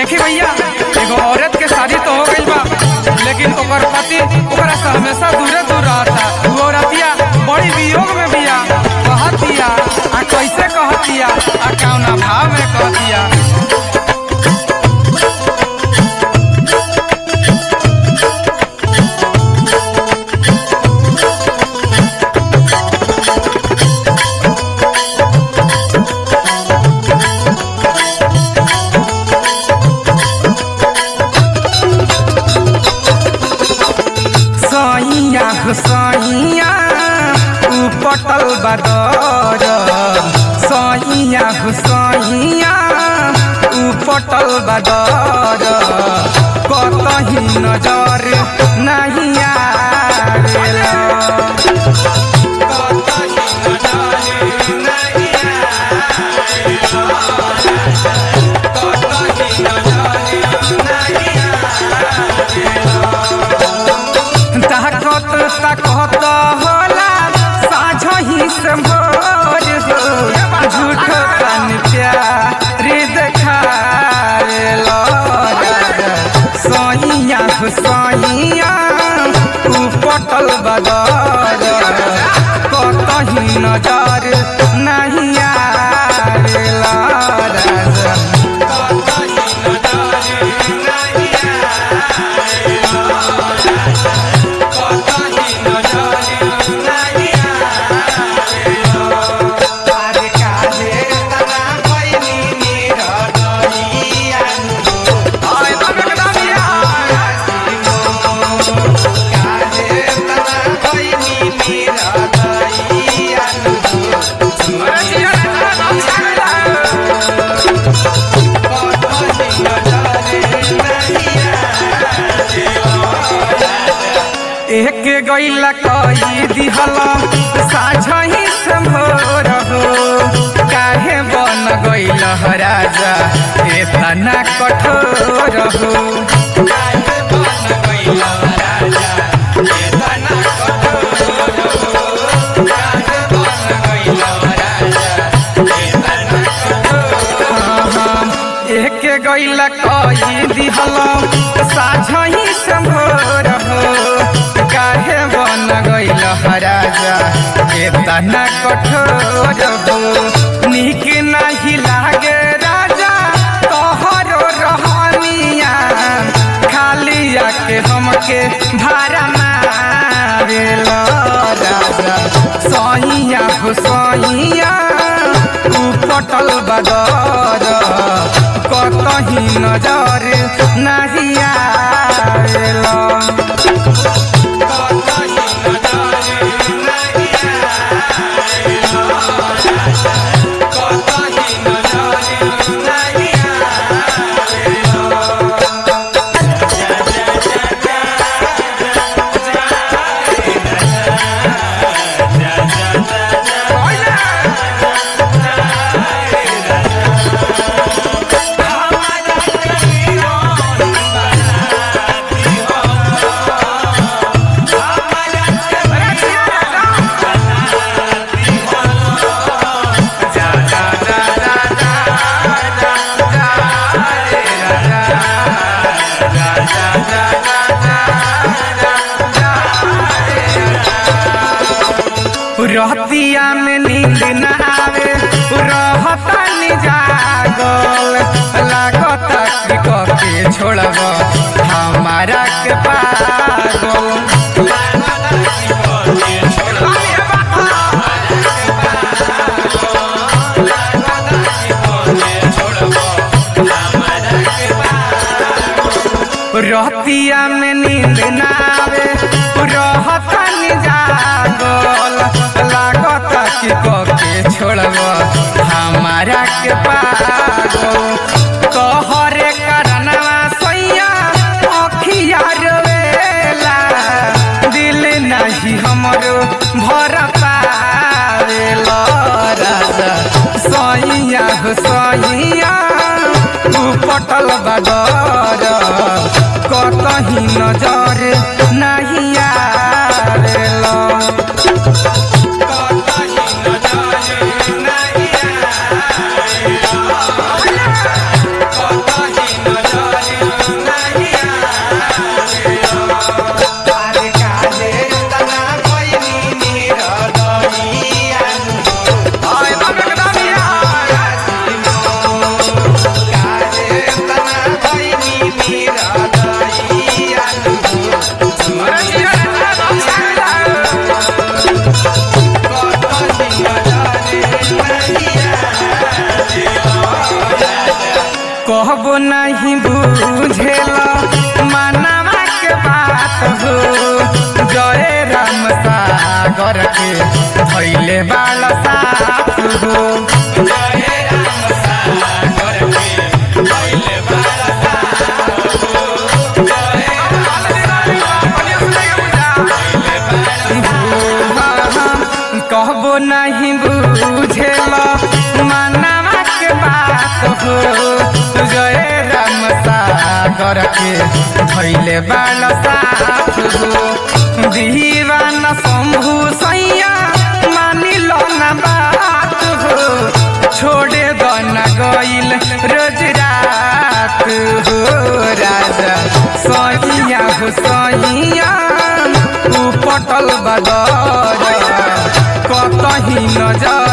देखी भैया एगो औरत के शादी तो हो गई बा लेकिन ओकर पति ओकरा से हमेशा दूरे दूर रहता वो औरतिया बड़ी वियोग में बिया कहतिया आ कैसे कहतिया आ कौना भाव में कहतिया सैया हो सैया ऊ पटल बदर सैया हो सैया ऊ पटल बदर कतही नजर नहीं आवेला कतही नजर नहीं आवेला कतही नजर नहीं ताकत ताकत होला साझही से भोर हो झूठ पान प्यारी देखावेला सैया हो सैया ऊ पटल बदर कतही नजर नहीं आवेला राजा कतही नजर नहीं एक गैला कई दिहला साझही संभोर हो काहे बन गैल राजा एतना कठोर हो काहे बन गइल राजा एतना कठोर हो काहे बन गइल राजा एतना कठोर एक गैला कई दिहला साझही संभोर हो काहे बन गइल राजा एतना कठोर हो नीक नाही लागे राजा तोहरो रहनिया खाली आके हमके भारा मारेल राजा सैया हो सैया ऊ पटल बदर कतही नजर नाही आवेला रहतिया में नींद न आवे रहता जागल लागता कि कके छोड़ब हमारा के पागल रहतिया में नींद न आवे रहता जागल लागता कि कके छोड़ब हमारा के पागल तोहरे करनवा सैया अखिया रोवेला दिल नहीं हमरो भर पावेला राजा सैया हो सैया तू पटल बदर कतही नजर नहीं आवेला कतही नजर नहीं आवेला कहबो नहीं बुझेला मानवा के बात हो जय राम सागर के भैले बाल साथ हो कहबो नहीं बुझेला मानवा के बात हो जय राम सागर के भैले बाल साथ हो दीवाना शंभु सैया मानी लो ना बात हो छोड़े दो न गईल रोज रात हो राजा सैया हो सैया उ पटल बदर कतही नजर